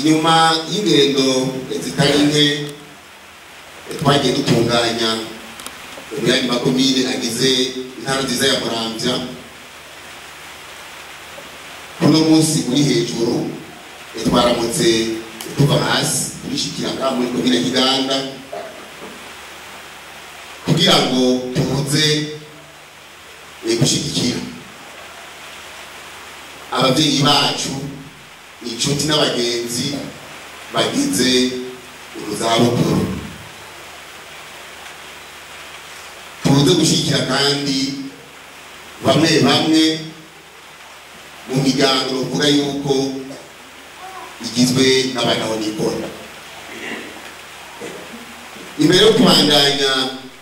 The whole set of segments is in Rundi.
nyuma y'ingendo zitari nke twagiye dutunganya mu yandi makomine agize intara nziza ya muramvya uno munsi uri hejuru twaramutse tuva hasi turishikira ngaha muri komine kiganda kugira ngo tuze gushigikira ababyeyi bacu inshuti n'abagenzi bagize ubuzabukuru tuze gushyigikira kandi bamwe bamwe mu miryango bavuga yuko igizwe n'abagabo n'ikora imbere yo kubandanya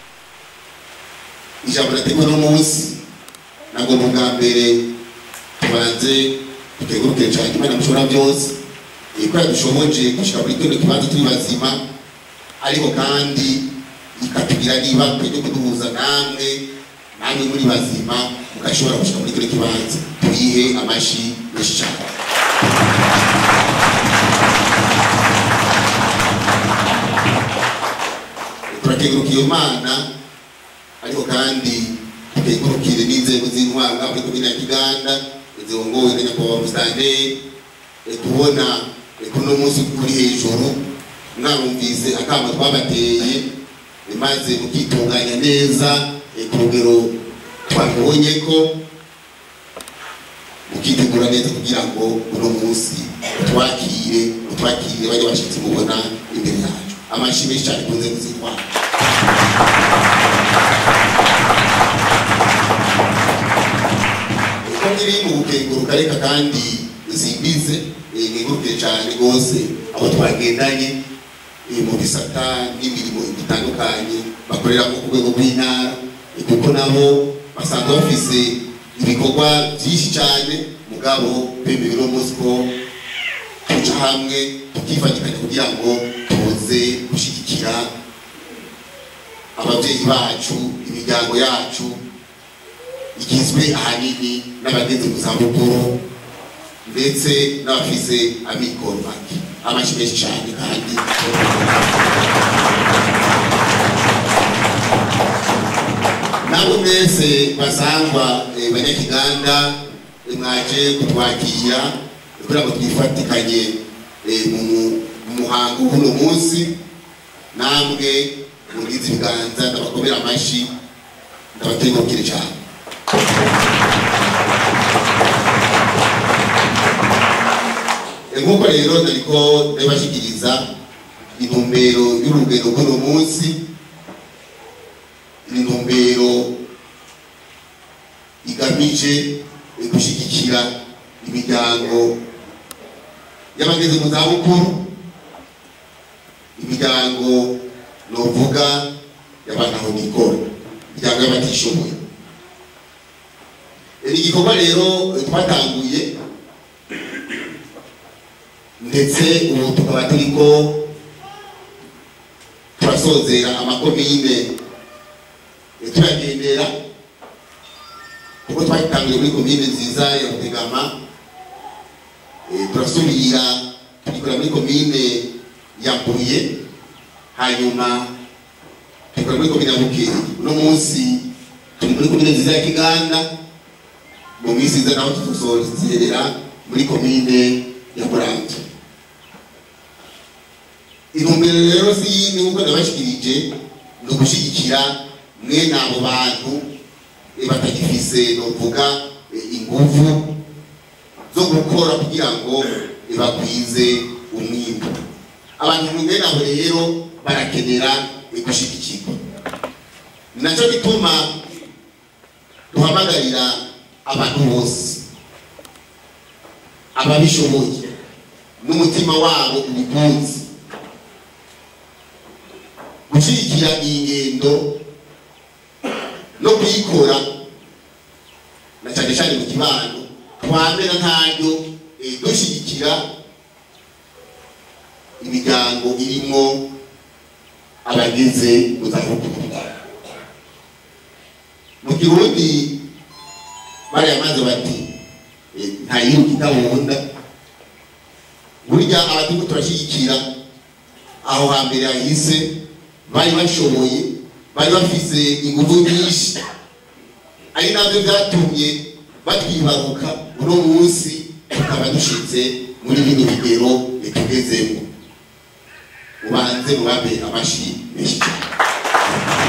ijambo nateguwe n'umunsi ntabwo mu bwa mbere tubanze dutegurukire cyane imana mushobora byose ko yadushoboje gushyira muri kino kibanza turi bazima ariko kandi ikatugira niba ryo kuduhuza namwe namwe muri bazima mugashobora gushyira muri kino kibanza tuyihe amashyi menshi cyane turakenguruka iyo mana ariko kandi tukengurukire n'inzego z'intwaro ngaho muri komine ya kiganda zirongowe na nyakubahwa musitanteri tubona kuno munsi uri hejuru mwarumvise akama twabateye maze mukitunganya neza ku rugero twabibonye ko mukitegura neza kugira ngo uno munsi utwakire utwakire bajya bashyitsi mubona imbere yacu amashyi menshi cyane ku nzego z'intwaro uko nkiri mu gukenguruka reka kandi zimbize nkenguruke cyane rwose abo twagendanye mu bisata n'imirimo itandukanye bakorera ku rwego rw'intara kuko nabo basanzwe bafise ibikorwa byinshi cyane mugabo bemewe uno munsi ko tuca hamwe tukifanyikanya kugira ngo tuze gushyigikira ababyeyi bacu imiryango yacu igizwe ahanini n'abageze mu zabukuru ndetse n'abafise amikoro make amashyi menshi cyane kandi nabo mwese basangwa banyakiganda mwaje kutwakira kugira ngo twifatikanye mu muhango w'uno munsi namwe mugize ibiganza ndabakomera amashyi ndabatengukire cyane nk'uko rero nariko ndabashikiriza intumbero y'urugendo rw'uno munsi intumbero igamije gushyigikira imiryango y'abageze mu zabukuru imiryango novuga y'abantu aho nikora imiryango y'abatishoboye ni igikorwa rero twatanguye ndetse ubu tukaba turiko turasozera amakomine turagendera kuko twatangiye muri komine nziza ya rutegama turasubira tugikorera muri komine ya mbuye hanyuma tugikorera muri komine ya bukeri uno munsi turi muri komine nziza ya kiganda mu minsi iza naho tuzosozerera muri komine ya muramvya intumbero rero si yindi nk'uko nabashikirije ni ugushyigikira mwene abo bantu batagifise novuga inguvu zo gukora kugira ngo bagwize umwimbu abantu mwene abo rero barakenera gushyigikirwa nacyo gituma duhamagarira abantu bose ababishoboye n'umutima wabo ubikunze gushyigikira iyi ngendo no kuyikora na cyane cyane mu kibano twamera ntaryo dushyigikira imiryango irimo abageze mu zabukuru mu kirundi bariya maze bati ntayiruka itabunda burya abatugu turashyigikira aho hambere hahise bari bashoboye bari bafise ingufu nyinshi ari nabyo byatumye batwibaruka uno munsi tukaba dushitse muri bino bigero tugezemo ubanze mubabe amashi menshi cyane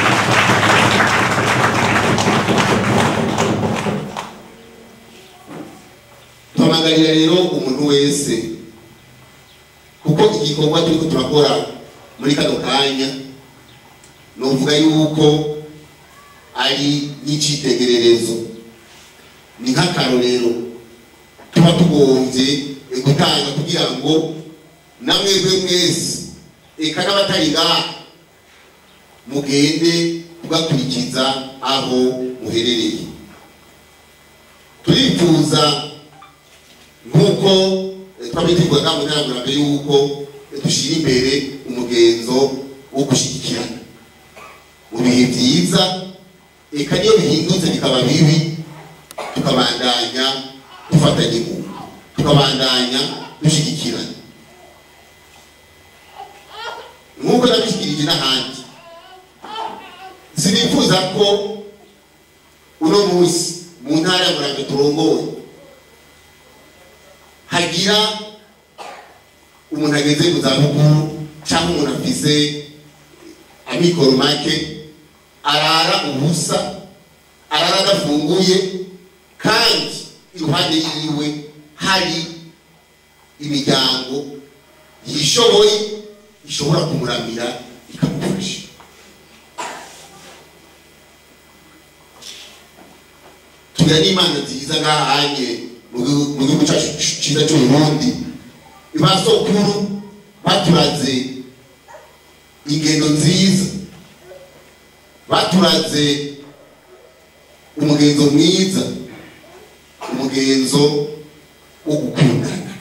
tuhamagarira rero umuntu wese kuko igikorwa turiko turakora muri kano kanya novuga yuko ari nk'icitegererezo ni nk'akarorero tuba tugombye gutanga kugira ngo namwebwe mwese eka n'abatari ngaha mugende tugakurikiza aho muherereye turifuza nk'uko twabiteguye mu ntambwe y'uko dushyira imbere umugenzo wo gushyigikirana mu bihe byiza eka niyo bihindutse bikaba bibi tukabandanya dufatanye mu tukabandanya dushyigikirana nk'uko nabishyikirije n'ahandi sinifuza ko uno munsi mu ntara ya murambo turongoye hagira umuntu ageze mu zabukuru cyangwa umuntu afise amikoro make arara ubusa arara adafunguye kandi iruhande yiwe hari imiryango yishoboye ishobora kumuramira ikamufasha tugira n'imana nziza nk'ahanye mu gihugu cyacu cyiza cy'uburundi ibasokuru baturaze ingendo nziza baturaze umugenzo mwiza umugenzo wo gukundana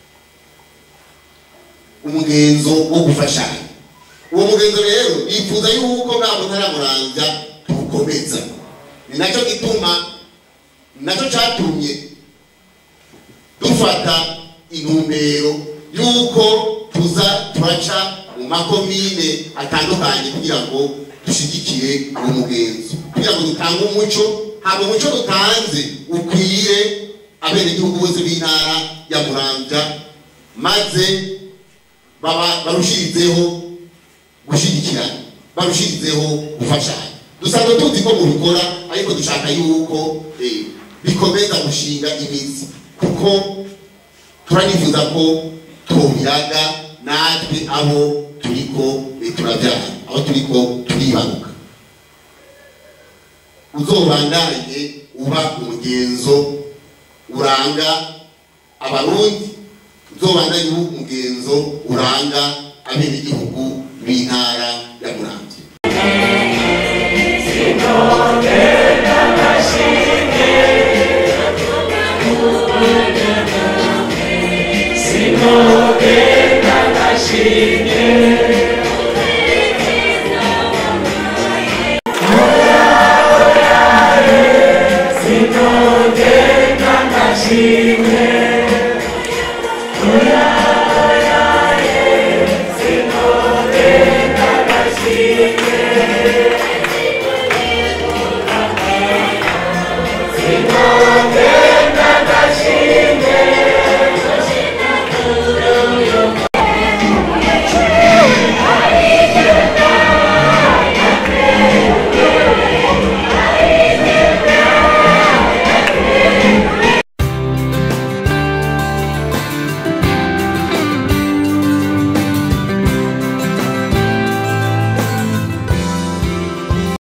umugenzo wo gufashanya uwo mugenzo rero nifuza yuko nta muntu aramurambya tuwukomeza ni nacyo gituma nacyo cyatumye dufata intumbero y'uko tuza turaca mu makomine atandukanye kugira ngo dushyigikire uwo mugenzo kugira ngo dutange umuco haba umuco dutanze ukwire abenegihugu bose b'intara ya muramvya maze barushirizeho gushyigikirana barushirizeho gufashanya dusanzwe tuzi ko mubikora ariko dushaka yuko bikomeza gushinga imizi kuko turanifuza ko tubiraga natwe aho turiko turabyara aho turiko turibaruka uzobandanye uba umugenzo uranga abarundi uzobandanye uba umugenzo uranga abenegihugu b'intara ya muramvya Sing